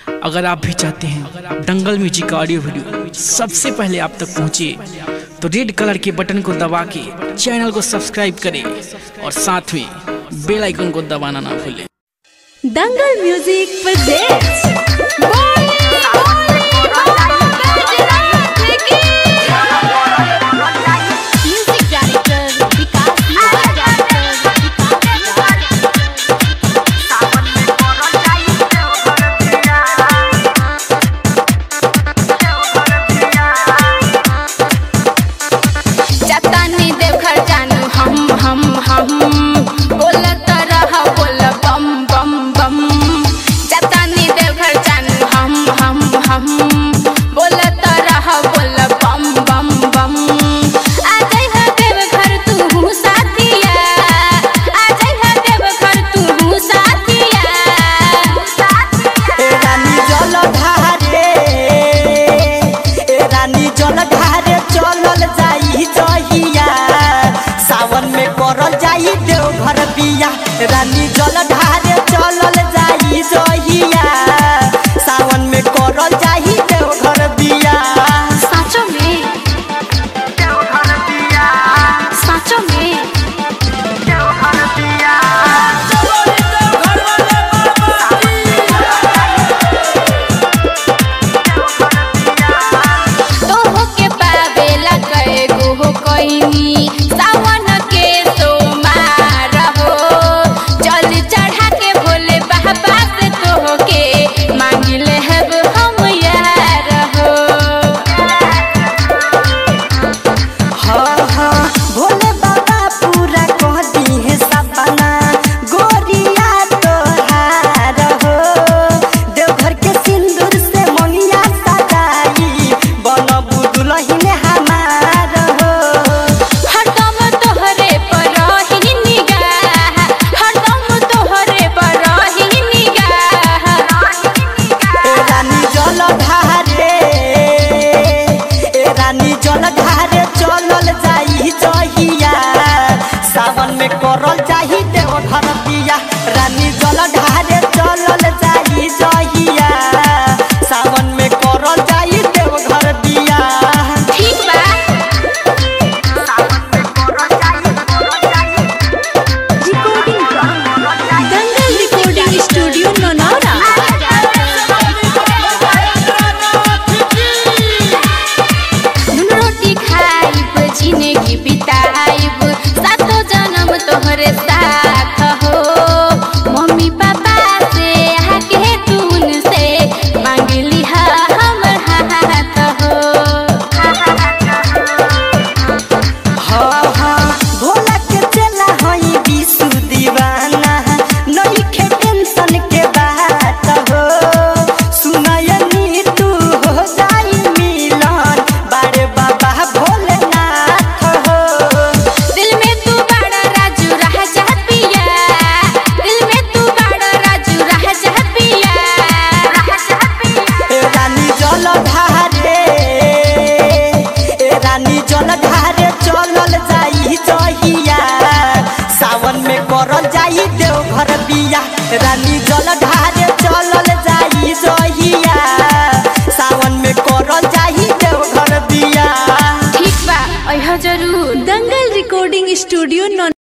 अगर आप भी चाहते हैं दंगल म्यूजिक का ऑडियो वीडियो सबसे पहले आप तक पहुंचे तो रेड कलर के बटन को दबा के चैनल को सब्सक्राइब करें और साथ में बेल आइकन को दबाना ना भूलें Dangal music presents music director Vikas जतानी देवघर जानू हम हम हम बोलत रह बोल बम बम बम जतानी देवघर जानू हम हम हम बोलत रह बोल बम बम बम आ जाई है देवघर तू साथिया आ जाई है देवघर तू साथिया ए रानी जल ढारे ए रानी जल ढारे चलल जाई जहिया सावन में करल जाई देवघर बिया रानी जल ढारे चलल जाई जहिया सावन में करल जाई देवघर बिया साँचो में साँचो में तोह के पावेला कए गो कोइनी सावन के सोमार हो जल चढ़ा के भोले बाबा से तोह के मांगिले हब हम यार हो हाँ हाँ भोले बाबा पूरा कह दी है सपना गोरिया तोहार हो देवघर के सिंदूर से मंगिया सजाई बनबू दुलहिन हमार हो हरदम तोहरे पर रही निगाह हरदम तोहरे पर रही निगाह ए रानी जल ढारे ए रानी जल ढारे चलल जाई जहिया सावन में करल जाई देवघर बिया रानी जल ढारे चलल जाई जहिया सावन में करल जाई देवघर बिया ठीक बा दंगल रिकॉर्डिंग स्टूडियो नौनौरा नून रोटी खाइब जिंदगी बिताइब सातो जन्म तोहरे साथ हो मम्मी पापा से आके तून से मांगली हा हमर हाथ हो हाँ हाँ भोला के चला हई विशु दीवाना नइखे टेंशन के बात हो सुनयनी तू हो जाई मिलन बारे बाबा भोलेनाथ हो दिल में तू बड़ा राजू रह जा पिया दिल में तू बड़ा राजू रह जा पिया ए रानी जल ढारे ए रानी जल ढारे चलल जाई जहिया सावन में करल जाई देवघर बिया रानी जल ढारे चलल जाई जहिया सावन में करल जाई देवघर बिया ठीक बा अइह जरूर दंगल रिकॉर्डिंग स्टूडियो नौ